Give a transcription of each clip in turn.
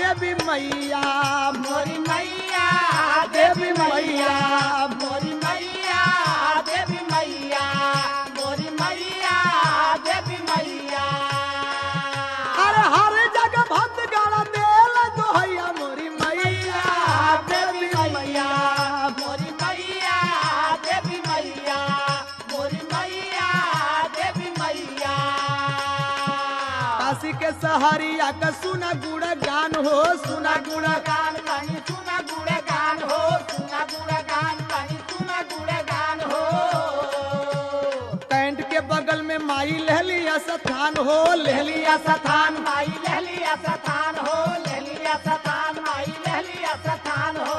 देवी मैया मोरी मैया देवी मैया मोरी मैया देवी मैया मोरी मैया देवी मैया अरे हर जगह भक्त गाना देल दोहैया मोरी मैया देवी मैया मोरी मैया देवी मैया मोरी मैया देवी मैया काशी के सहरिया का सुना गुड़ गान हो सुना गुड़ गान कहीं सुना गुड़ गान हो सुना गुड़ गान कहीं सुना गुड़ गान हो कैंट के बगल में माई लहलिया स्थान हो लहलिया स्थान माई लहलिया सतान हो लहलिया सतान माई लहलिया सतान हो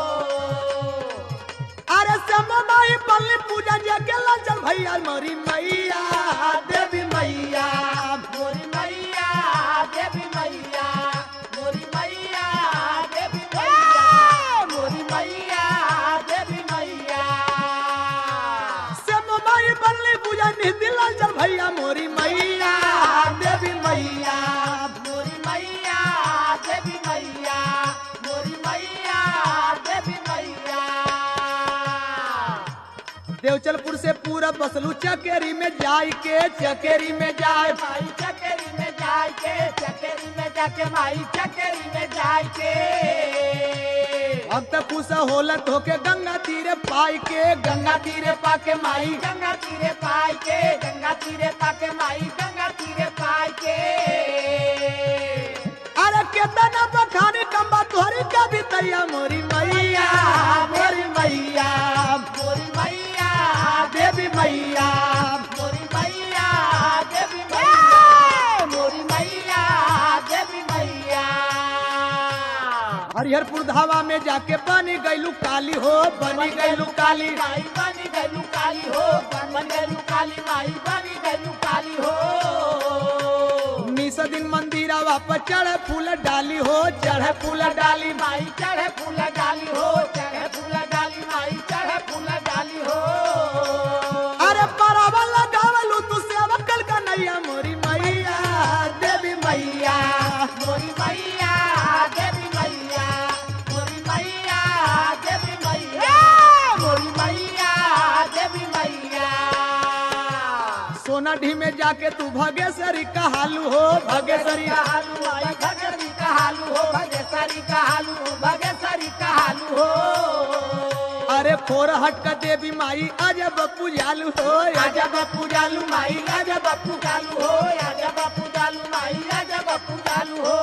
अरे श्यामा माई पल्ली पूजा जगे चल भैया मोरी मैया देवी मैया मोरी मैया देवी मैया मोरी मैया देवी मैया मोरी मैया देवी मैया श्यामा माई पल्ली पूजा निधिल चल भैया मोरी मैया देवी मैया मोरी मैया देवी मैया मोरी मैया देवी मैया देवचलपुर से पूरा बसलू चकेरी में जाय के चकेरी में जाय माई चकेरी में जाए के चकेरी में जाके माई चकेरी में जाए के अब तक खुश होलत होके गंगा तीरे पाई के गंगा तीरे पाके माई गंगा तीरे पाए के गंगा तीरे पाके माई गंगा तीरे पाए के अरे केतना बखानी कम्बा तोहरी कभी तैया मोरी मैया मोरी मैया मोरी मैया देवी मैया मोरी मैया देवी मैया मोरी मैया देवी मैया हरिहरपुर धावा में जाके बनी गईलू काली हो बनी गईलू काली माई बनी गलू काली हो बन गलू काली माई बनी गलू काली हो निस दिन मंदिरवा पर चढ़े फूल डाली हो चढ़े फूल डाली माई चढ़े फूल डाली हो चढ़े फूल डाली माई चढ़े फूल डाली हो अरे परवा लगावलू तू सेवा कल का नैया मोरी मैया देवी मैया मोरी मैया देवी मैया मोरी मैया देवी मैया मोरी मैया देवी मैया सोना ढी में जाके तू भगेश्वरी कहालू हो भगेश्वरी कहालू माई भगेसरी कहालू हो भगेसरी कहालू भगेसरी कहालू हो अरे फोर हट का देवी माई अजब पूजालू हो अजब पूजालू माई राजा बापू चालू हो राजा बापू चालू माई राजा बापू चालू हो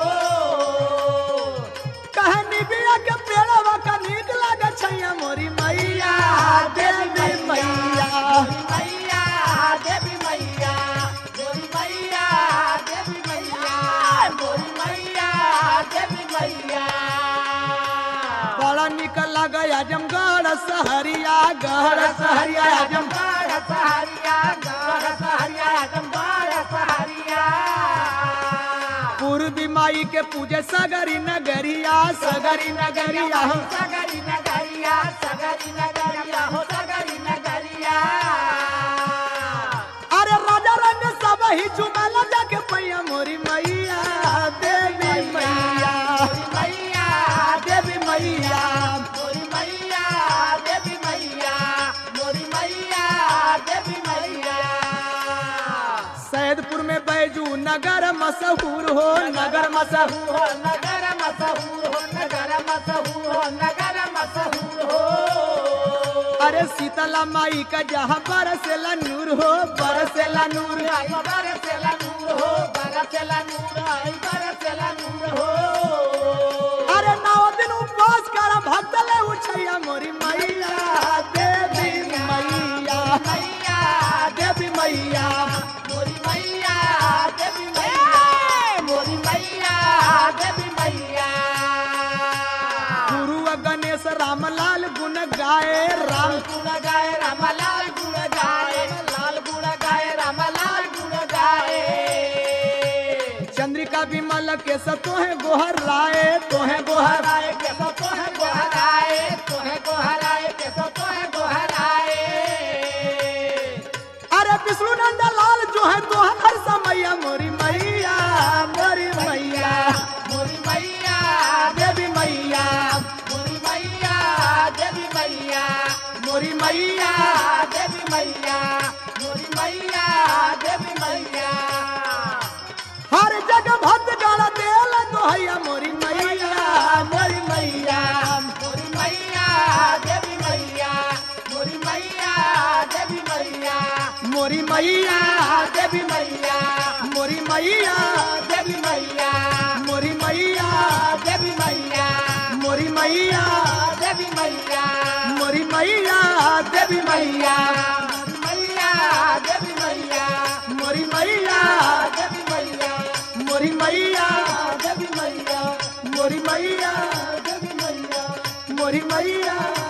कहनी बिया के पेड़वा का नीक लागे छैया मोरी मैया देवी मैया मैया देवी मैया मोरी मैया देवी मैया मोरी मैया देवी मैया बड़ा निक लगे आजमगढ़ सहरिया गढ़ सहरिया आजम गढ़ सहारिया गढ़ सहारिया गढ़ सहारिया पूर्वी माई के पूजे सगरी नगरिया सगरी नगरिया हो सगरी नगरिया सगरी नगरिया हो सगरी नगरिया अरे राजा रंग सब ही चुमल जाके पैया मोरी मैया देवी मैया मोरी मैया देवी मैया मोरी मैया देवी मैया मोरी मैया देवी मैया सैदपुर में बैजू नगर मशहूर हो नगर मशहूर हो नगर मशहूर हो नगर मशहूर हो नगर मशहूर हो अरे शीतला माई का जहाँ बरसेला नूर हो बरसेला नूर आई बरसेला नूर हो बरसेला नूर आई बरसेला नूर हो अरे नौ दिन उपवास कर भक्त ले उछैया मोरी मैया देवी मैया मैया देवी मैया मोरी मैया देवी मैया मोरी मैया देवी मैया गुरु गणेश रामलाल गुण गाए राम गुण गाए रामलाल गुण गाए लाल गुण गाए रामलाल गुण गाए चंद्रिका विमल के सतोहे गोहर राय तोहे गोहर गोहराए के सो तोहे गोहराए तोहे गोहराए के सो तोहे गोहराए अरे विष्णु नंद लाल जो है तोहर हर समैया मोरी मैया मोरी मैया मोरी मैया मोरी मैया देवी मैया मोरी मैया देवी मैया हर जगह भक्त गाड़ा देल दोहैया मोरी मैया मोरी मैया मोरी मैया देवी मैया मोरी मैया देवी मैया मोरी मैया देवी मैया मोरी मैया देवी मैया मोरी मैया देवी मैया मोरी मैया देवी मैया मोरी मैया देवी मैया मैया देवी मैया मोरी मैया देवी मैया मोरी मैया देवी मैया मोरी मैया देवी मैया मोरी मैया